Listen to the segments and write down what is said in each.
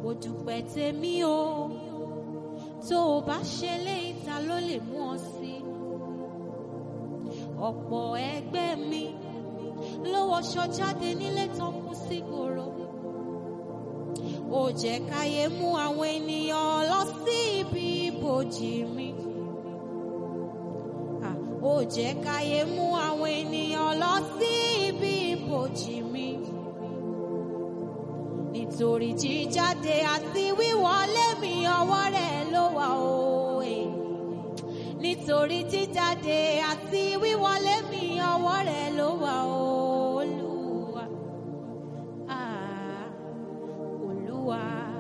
mo dúpẹ́ tèmi o tó o bá ṣe léyìí ta ló lè mú ọ sí ọ̀pọ̀ ẹgbẹ́ mi ló wọṣọ jáde nílé tán kú sí gbòòrò ó jẹ́ káyé mú àwọn ènìyàn lọ sí ibi ibòjì mi Ah, ó jẹ́ káyé mú àwọn ènìyàn lọ sí ibi ibòjì mi nítorí jíjáde àti wíwọlé mi ọwọ́ rẹ̀ ló wà òye nítorí jíjáde àti wíwọlé mi ọwọ́ rẹ̀ ló wà Olúwa Ah, Olúwa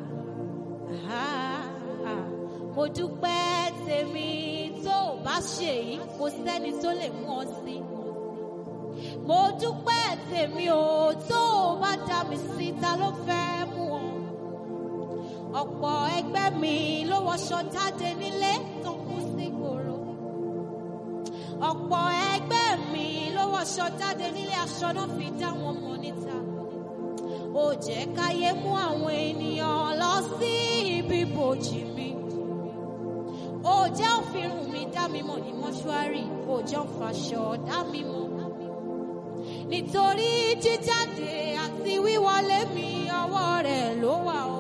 Ah, ah. mo dúpẹ́ tèmi tó o bá ṣe yìí kò sẹ́ni tó lè mú ọ sí mo dúpẹ́ tèmi o tó o bá dá mi sí ta ló fẹ́ mú ọ ọ̀pọ̀ ẹgbẹ́ mi ló wọṣọ jáde nílé tó kú sí gbòòrò ọ̀pọ̀ ẹgbẹ́ mi ló wọṣọ jáde nílé aṣọ náà fi dá wọn mọ̀ níta ó jẹ́ káyé mú àwọn ènìyàn lọ sí ibi bòjì mi ó jẹ́ òfìrùn mi dá mi mọ̀ ní mọ́ṣúárì ó jẹ́ òfàṣọ dá mi mọ̀ nítorí jíjáde àti wíwọlé mi ọwọ́ rẹ̀ ló wà o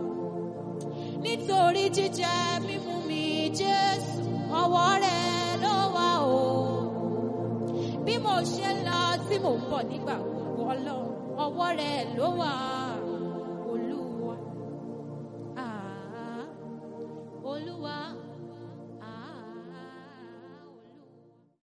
nítorí jíjẹ mímú mi Jésù ọwọ́ rẹ̀ ló wà o bí mo ṣe ń lọ tí mò ń bọ̀ nígbà gbogbo Ọlọ́run ọwọ́ rẹ̀ ló wà